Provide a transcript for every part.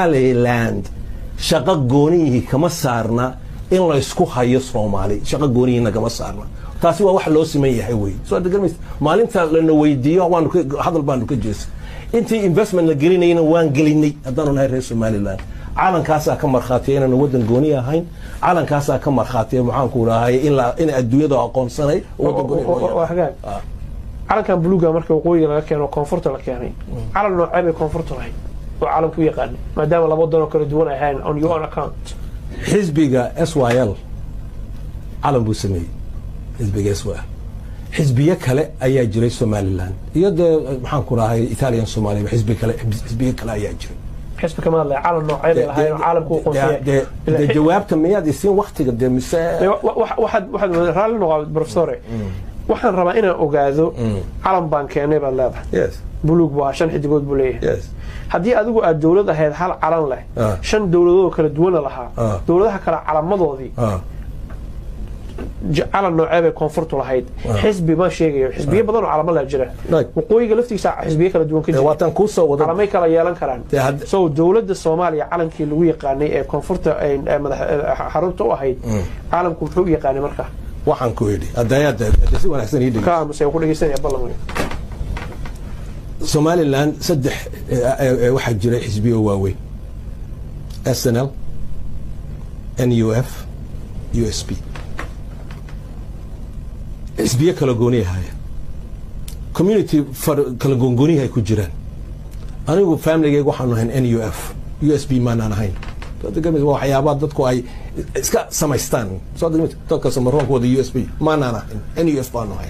somaliland shaqo gooniyihii kama saarna in laysku hayo soomaali shaqo gooniyihiina kama saarna taasi waa wax loo siman yahay wey soo degarmays maalinta lana weydiiyo waanu hadal baanu ka jeesa intii investment la gelinayna waan gelinay haddaanu nahay reer somaliland calankaasaa ka markhaatiya inaanu waddan gooni ahayn calankaasaa ka markhaatiya maxaanku rahay in adduunyada aqoonsanay hagaag calankan buluga marka waqooyiga laga keeno koonfurta la keenay calan noocee bay koonfurta lahayd oo calanku yaqaanay maadaama laba danoo kala duwan ahayn on your own account xisbiga s y l calan buu sameeyey xisbiga s y l xisbiyo kale ayaa jiray somaliland iyo dee maxaan ku rahay italian somalia xisbi kale xisbiyo kale ayaa jiray xisbi kama hadlaya calan noocee bay lahayn oo caalamku u de jawaabta miyaad isiin waktiga dee mise waxaad waxaad raalli noqaa professore waxaan rabaa inaan ogaado calan baan keenay baad leedahay buluug waa shan xidigood buu leeyahay haddii adigu aad dowlad ahayd hal calan leh shan dowladood kala duwana lahaa dowladaha kale calamadoodii calan noocee bay koonfurtu lahayd xisbi ma sheegayo xisbiyo badan oo calamo leh jira waqooyiga laftiisa xisbiyo kala duwan ka jira calamay kala yeelan karaan so dowladda soomaaliya calankii lagu yaqaanay ee koonfurta xarunta u ahayd caalamku muxuu u yaqaanay markaa waxaan ku idhi haddayaad si wanaagsan ii ka aamusay ku dhegeysanaya ballan somaliland saddex waxaa jiray xisbiyo waaweyn s n l n u f u s p xisbiyo kala gooni ahaayeen community kala goongooniyahay ku jiraan anigu familigeyga waxaanu ahayn n u f u s b maanaan ahayn waxyaabaa dadku ay iska samaystaan dadka samaronkooda u s b maanaan ahayn n u f baanu ahayn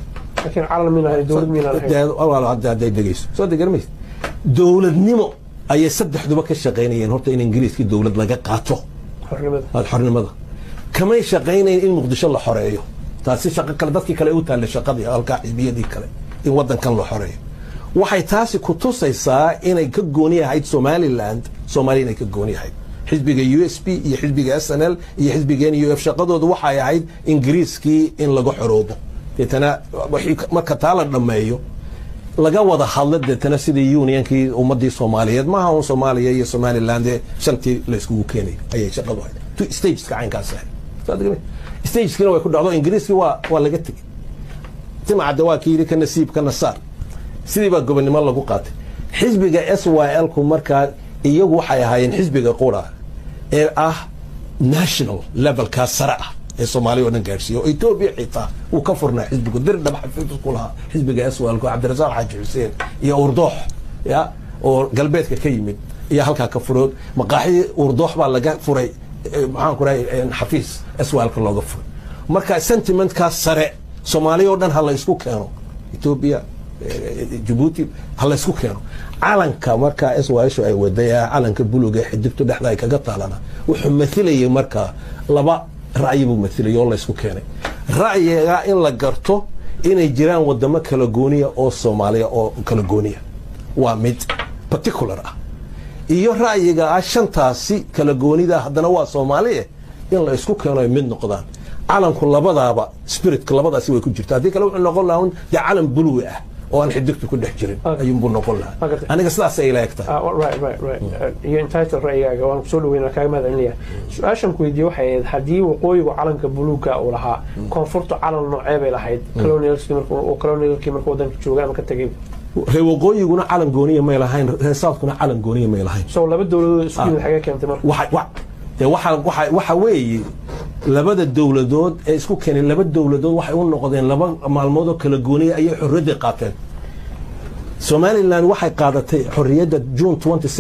hadday dhegeyso soo degarmays dowladnimo ayay saddexduba ka shaqaynayeen horta in ingiriiskii dowlad laga qaato xornimada kamay shaqaynayn in muqdisho la xoreeyo taasi shaqo kale dadkii kale u taallay shaqadii halkaa xisbiyadii kale in waddankan la xoreeyo waxay taasi ku tusaysaa inay ka gooni ahayd somaliland soomaaliya inay ka gooni ahayd xisbiga u s p iyo xisbiga s n l iyo xisbiga n u f shaqadoodu waxay ahayd ingiriiskii in laga xoroobo deetana marka taa la dhammeeyo laga wada hadlo deetana sidii unionkii ummadii soomaaliyeed maaha un soomaaliya iyo somaliland ee shantii la iskugu keenay ayay shaqadu ahayd stageska caynkaas ahayd stagekina way ku dhacdo ingiriiskii waa waa laga tegey timacadde waa ki yidhi ka nasiib ka nasaar sidii baa gobonnimo lagu qaatay xisbiga s y l ku markaa iyagu waxay ahaayeen xisbiga qura ee ah national levelkaa sare ah ee soomaaliya o dhan gaadhsiiya oo etoobiya xitaa wuu ka furnaa xisbigu dir dhaba xafiif ku lahaa xisbiga s y l ku cabdirasaaq xaaji xuseen iyo urdoox ya oo galbeedka ka yimid iyo halkaa ka furood maqaaxidii urdoox baa laga furay maxaan ku rahay xafiis swalka looga furay marka sentimentkaas sare soomaaliya oo dhan ha la isku keeno etoobiya jabuuti ha la isku keeno calanka markaa swashu ay waday calanka buluga xidigtu dhexda ay kaga taalana wuxuu mathilayay markaa laba ra'yi buu mathilayay oo la isku keenay ra'yiga in la garto inay jiraan wadamo kala gooniya oo soomaaliya oo kala gooniya waa mid particular ah iyo ra'yiga ah shantaasi kala goonida haddana waa soomaaliye in la isku keeno ay mid noqdaan calanku labadaaba spiritka labadaasi way ku jirta haddii kale wuxuu noqon lahaa dee calan buluwi ah oo aan xidigtu ku dhex jirin ayuunbuu noqon lahaa aniga sidaasay ila egtahay iyo entitle ra'yigaaga waan kusoo dhaweyna kaaga mahad celinaya su-aashan ku weydiye waxay ahayd haddii waqooyigu calanka buluuga uu lahaa koonfurta calan noocee bay lahayd colonialkii markuu wadanka jooga ama ka tegay reer waqooyiguna calan gooniya may lahayn reer southkuna calan gooniya may lahayn so laba dowladood isku yimid xagee keentay marka de waxa weeye labada dowladood ee isku keeneen laba dowladood waxay u noqdeen laba maalmood oo kala gooniya ayay xorriyadda qaateen somaliland waxay qaadatay xorriyadda june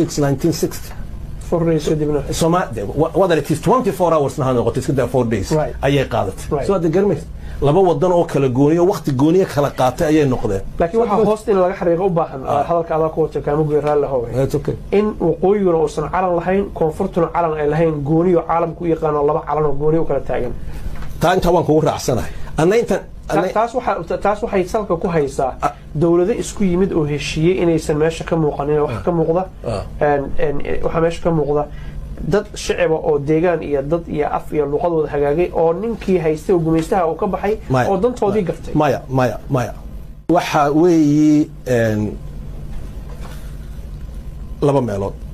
whether it is 24 hours ha noqoto iska daa 4 days ayay qaadatay so hadda garmays laba wadan oo kala gooniya waqti gooniya kala qaatay ayay noqdeen laakiin waxaa hoosta in laga xariiqo u baahan hadalka adaa ku wata kaamugoy raalli howe in waqooyiguna uusan calan lahayn koonfurtuna calan ay lahayn gooniyo caalamku u yaqaano laba calan oo gooniya u kala taagan taa intaa waan kugu raacsanahay anna intan taas waxay salka ku haysaa dowlado isku yimid oo heshiiyey inaysan meesha ka muuqanin waxa ka muuqda waxaa meesha ka muuqda dad shiciba oo deegaan iyo dad iyo af iyo luqadooda hagaagay oo ninkii haystay oo gumaystaha uu ka baxay oo dantoodii gartay maya maya maya waxa weeyi laba meelood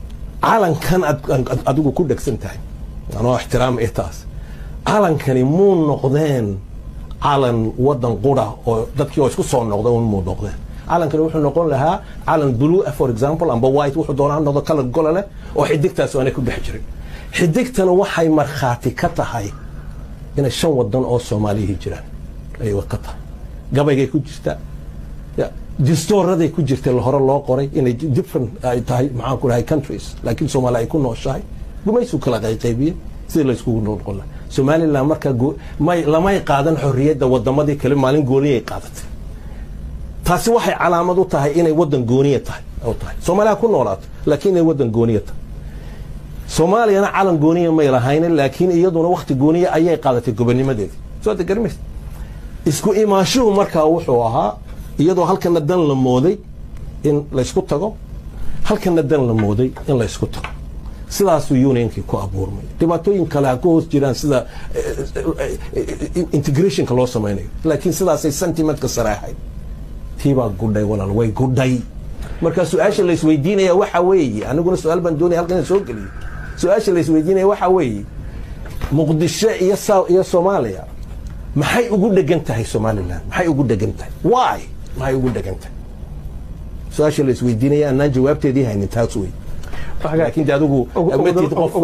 calankan adigu ku dhegsan tahay anoo ixtiraam i taas calankani muu noqdeen calan wadan qura oo dadkii oo isku soo noqda un muu noqdeen calankani wuxuu noqon lahaa calan blue for example amba white wuxuu doonaa noqdo kalar gola leh oo xidigtaas aanay ku dhex jirin xidigtana waxay markhaati ka tahay inay shan wadan oo soomaaliyihii jiraan ayay ka tahay gabaygay ku jirtaa distooraday ku jirtay hore loo qoray inay different ay tahay maxaan ku dhahay countries laakiin soomaali ay ku nooshahay gumaysu kala qayqaybiyey sidii la iskugu noqon lahaa somaliland markaa may lamay qaadan xorriyadda wadamadii kale maalin gooniyay qaadatay taasi waxay calaamad u tahay inay wadan gooniya tahay u tahay soomaaliya ku noolaato laakiin inay wadan gooniya tahay soomaaliyana calan gooniya may lahaynin laakiin iyaduna wakti gooniya ayay qaadatay gobonimadeedii soo de garmays isku imaashuhu markaa wuxuu ahaa iyadoo halkana dan la mooday in laysku tago halkana dan la mooday in laysku tago sidaasuu unionkii ku abuurmay dhibaatooyin kale ha ku hoos jiraan sida integrationka loo samaynayo laakiin sidaasay sentimentka sare ahayd tiibaa gudhay walaal way gudhay marka su-aasha la isweydiinaya waxa weeye aniguna su-aal baan doonaya halkan inaan soo geliyo su-aasha la isweydiinaya waxa weeye muqdisho iyo iyo soomaaliya maxay ugu dhegan tahay somaliland maxay ugu dhegan tahay why maxay ugu dhegan tahay su-aasha la isweydiinaya anaan jawaabteedii haynin taas wey laakiin de adigu matid qof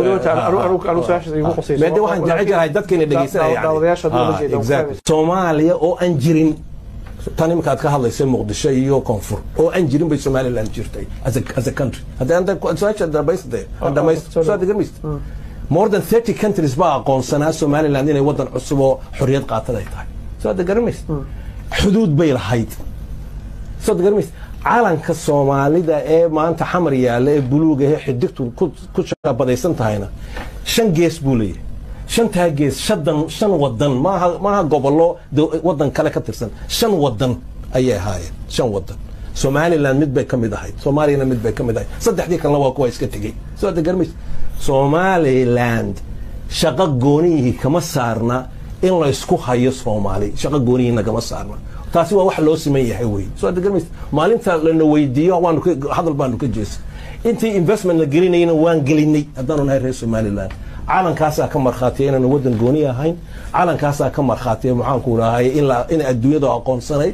mede waxaan jecel jirahay dadkayna dhegeysanaya soomaaliya oo aan jirin tan imika aad ka hadlaysa muqdisho iyo koonfur oo aan jirin bay somaliland jirtay as a country su-aasha dhamayste dhamayste soo garmayst more than thirty countries baa aqoonsanaa somaliland inay wadan cusub oo xorriyad qaatad ay tahay soo ad garamays xuduud bay lahayd soo ad garamays calanka soomaalida ee maanta xamar yaalla ee buluuga ee xidigtu ku shaabadaysan tahayna shan gees buu leeyahay shantaa gees shadan shan wadan maaha maaha gobollo wadan kale ka tirsan shan wadan ayay ahaayeen shan wadan somaliland mid bay ka mid ahayd soomaaliyana mid bay ka mid ahayd saddexdii kalena waa kuwa iska tegey soo ad garamays somaliland shaqo gooniyihii kama saarna in laysku hayo soomaali shaqo gooniyihii nagama saarna taasi waa wax loo siman yahay wey soo ad garmays maalinta lana weydiiyo waanu hadal baanu ka jeesa intii investment la gelinayna waan gelinay haddaanu nahay reer somaliland calankaasaa ka markhaatiya inaanu wadan gooni ahayn calankaasaa ka markhaatiya maxaanku dhahay in adduunyada aqoonsanay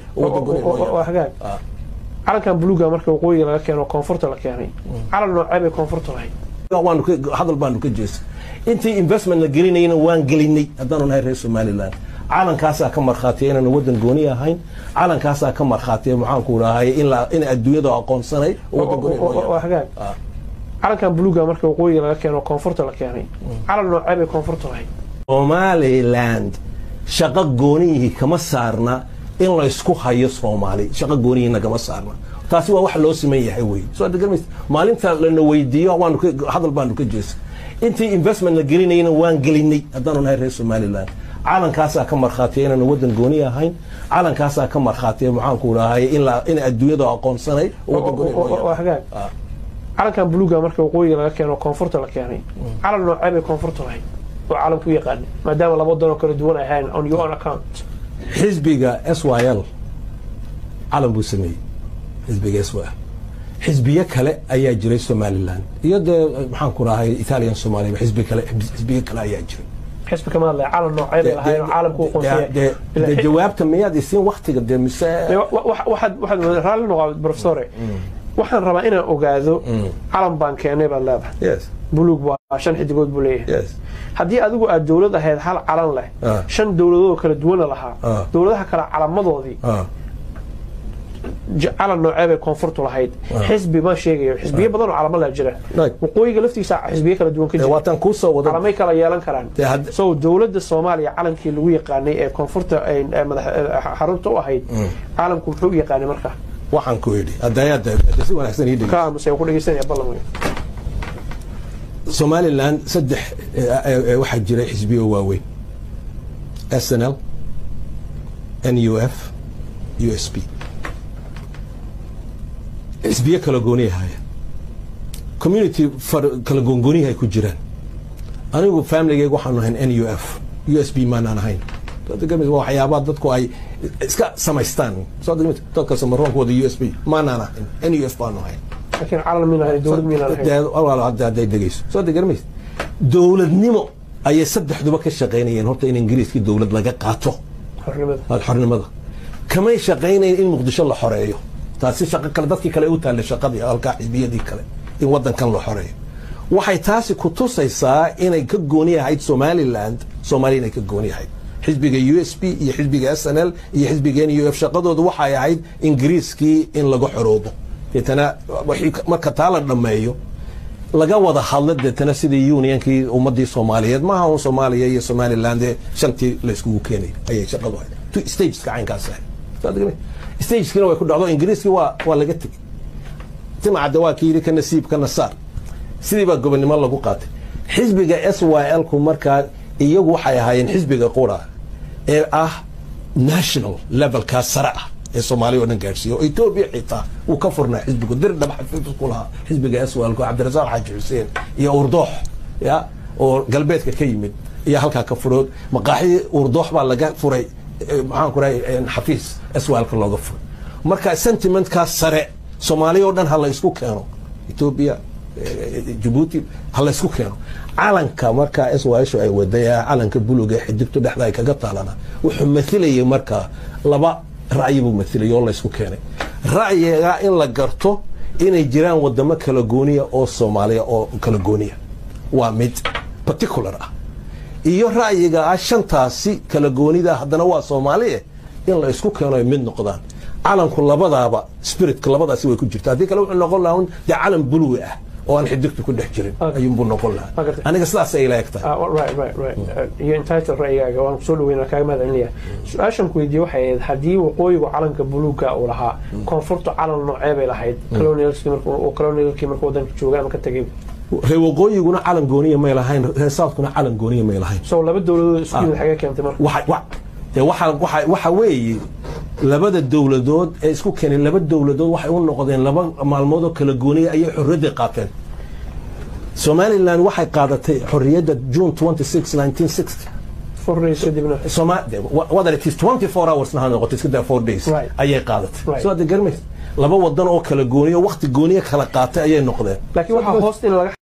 calankan buluuga marka waqooyiga laga keeno koonfurta la keenay calan noocee bay koonfurta lahayd waanu hadal baanu ka jeesa intii investment la gelinayna waan gelinay haddaanu nahay reer somaliland calankaasaa ka markhaatiya inaanu wadan gooni ahayn calankaasaa ka markhaatiya maxaanku dhahay in adduunyada aqoonsanay calankan buluuga marka waqooyiga laga keeno koonfurta la keenay calan noocee bay koonfurta lahayd somaliland shaqo gooniyihii kama saarna in laysku hayo soomaali shaqo gooniyihii nagama saarna taasi waa wax loo siman yahay wey soo ad garmays maalinta lana weydiiyo waanu hadal baanu ka jeesa intii investment la gelinayna waan gelinay haddaanu nahay reer somaliland calankaasaa ka markhaatiya inaanu wadan gooni ahayn calankaasaa ka markhaatiya maxaanku dhahay in adduunyada aqoonsanay calankan buluuga marka waqooyiga laga keeno koonfurta la keenay calan noocee bay koonfurta lahayd oo calanku yaqaana maadaama laba danoo kala duwan ahayn on your own account xisbiga s y l calan buu sameeyey xisbiga s y l xisbiyo kale ayaa jiray somaliland iyo dee maxaan ku dhahay italian somalia xisbi kale xisbiyo kale ayaa jiray xisbi kama hadlaya calan noocee bay lahayn oo caalamku aqoonsaya de jawaabta miyaad isiin waktiga dee mise waxaad waxaad raalli noqaa professore waxaan rabaa inaan ogaado calan baan keenay baad leedahay buluug waa shan xidigood buu leeyahay haddii adigu aad dowlad ahayd hal calan leh shan dowladoodoo kala duwana lahaa dowladaha kale calamadoodii calan noocee bay koonfurtu lahayd xisbi ma sheegayo xisbiyo badan oo calamo leh jira waqooyiga laftiisa xisbiyo kala duwan ka jira waataan kuusoo wada calamay kala yeelan karaan so dowladda soomaaliya calankii lagu yaqaanay ee koonfurta xarunta u ahayd caalamku muxuu u yaqaanay marka waxaan ku idhi hadayada si wanaagsan ii ka aamusay ku dhegeysanaya ballan somaliland saddex waxaa jiray xisbiyo waaweyn s n l n u f u s p xisbiyo kala gooni ahaayeen community kala goongoonihi ay ku jiraan anigu familygeyga waxaanu ahayn n u f u s b maanaan ahayn waxyaabaa dadku ay iska samaystaan dadka samaroonkooda u s b maanaan ahayn n u f baanu ahayn laakiin calan miina ahayn dowlad miina ahayn hadday degeyso soo degarmaysa dowladnimo ayay saddexduba ka shaqaynayeen horta in ingiriiskii dowlad laga qaato xornimada xornimada kamay shaqaynayn in muqdisho la xoreeyo taasi shaqo kale dadkii kale u taallay shaqadii halkaa xisbiyadii kale in wadankan la xoreeyo waxay taasi ku tusaysaa inay ka gooni ahayd somaliland soomaaliya inay ka gooni ahayd xisbiga u s p iyo xisbiga s n l iyo xisbiga n u f shaqadoodu waxay ahayd ingiriiskii in laga xoroobo deetana marka taa la dhammeeyo laga wada hadlo deetana sidii unionkii ummadii soomaaliyeed maaha un soomaaliya iyo somaliland ee shantii la iskugu keenay ayay shaqadu ahayd stageska caynkaas ahayd stagekina way ku dhacdo ingiriiskii waa waa laga tegey timcadde waa ki yidhi ka nasiib ka nasaar sidii baa gobonnimo lagu qaatay xisbiga s y l ku markaa iyagu waxay ahaayeen xisbiga qura ee ah national levelkaa sare ah ee soomaaliya o dhan gaadhsiiya oo etoobiya xitaa wuu ka furnaa xisbigu dir dhab xafiif ku lahaa xisbiga s y l ku cabdirasaaq xaaji xuseen iyo urdoox ya oo galbeedka ka yimid iyo halkaa ka furood maqaaxidii urdoox baa laga furay maxaan ku rahay xafiis swalka looga furay marka sentimentkaas sare soomaaliya oo dhan ha la isku keeno etoobiya jabuuti ha la isku keeno calanka markaa swashu ay wadaya calanka buluga xidigtu dhexda ay kaga taalana wuxuu mathilayay markaa laba ra'yi buu mathilay oo la isku keenay ra'yiga in la garto inay jiraan wadamo kala gooniya oo soomaaliya oo kala gooniya waa mid particular ah iyo ra'yiga ah shantaasi kala goonida haddana waa soomaaliye in la isku keeno ay mid noqdaan calanku labadaaba spiritka labadaasi way ku jirta haddii kale wuxuu noqon lahaa un dee calan buluwi ah oo aan xidigtu ku dhex jirin ayuunbuu noqon lahaa aniga sidaas ay ila eg tahay iyo entitle ra'yigaaga waan kusoo dhaweynaa kaaga mahad celinaya su-aashan ku weydiye waxay ahayd haddii waqooyigu calanka buluuga uu lahaa koonfurtu calan noocee bay lahayd colonialkii markuu wadanka jooga ama ka tegay reer waqooyiguna calan gooniya may lahayn reer southkuna calan gooniya may lahayn so laba dowladood isku yimid xagee keentay marka de waxa weeye labada dowladood ee isku keeneen laba dowladood waxay u noqdeen laba maalmood oo kala gooniya ayay xorriyadday qaateen somaliland waxay qaadatay xorriyadda june whether it is 24 hours ha noqoto iska daa four days ayay qaadatay so hadda garmays laba wadan oo kala gooniya waqti gooniya kala qaatay ayay noqdeen laakiin waxaa hoosta in laga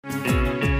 ah